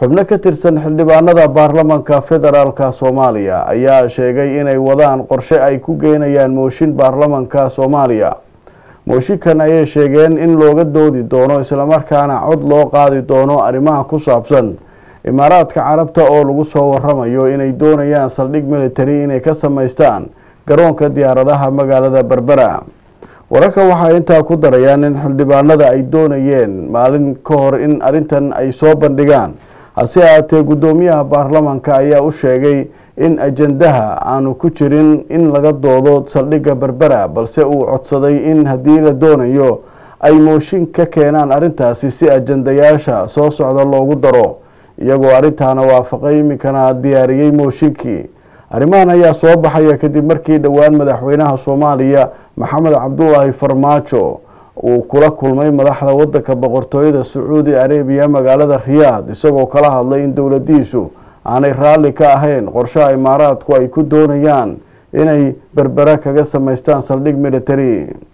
xubno ka tirsan xildhibaanada baarlamanka federaalka soomaaliya ayaa sheegay inay wadaan qorshe ay ku geynayaan mooshin baarlamanka soomaaliya mooshinkan ayay sheegeen in looga doodi doono islamarkaana cod loo qaadi doono arrimaha ku saabsan imaaraadka carabta oo lagu soo waramayo inay doonayaan saldhig military inay ka samaystaan garoonka diyaaradaha magaalada berbera wararka waxaa intaa ku darayaan in xildhibaanada ay doonayeen maalin ka hor in arrintan ay soo bandhigaan hase ahaatee guddoomiyaha baarlamanka ayaa u sheegay in ajandaha aanu ku jirin in laga doodo saldhigga berbera balse uu codsaday in haddii la doonayo ay mooshin ka keenaan arrintaasi si ajandayaasha soo socda loogu daro iyagoo arrintaana waafaqay iminkana diyaariyey mooshinkii arrimahan ayaa soo baxaya kadib markii dhowaan madaxweynaha soomaaliya maxamed cabdulaahi farmaajo uu kula kulmay madaxda wadanka boqortooyada sacuudi arabiya magaalada riyaad isagoo kala hadlay in dowladiisu aanay raalli ka ahayn qorshaha imaaraadku ay ku doonayaan inay berbera kaga samaystaan saldhig military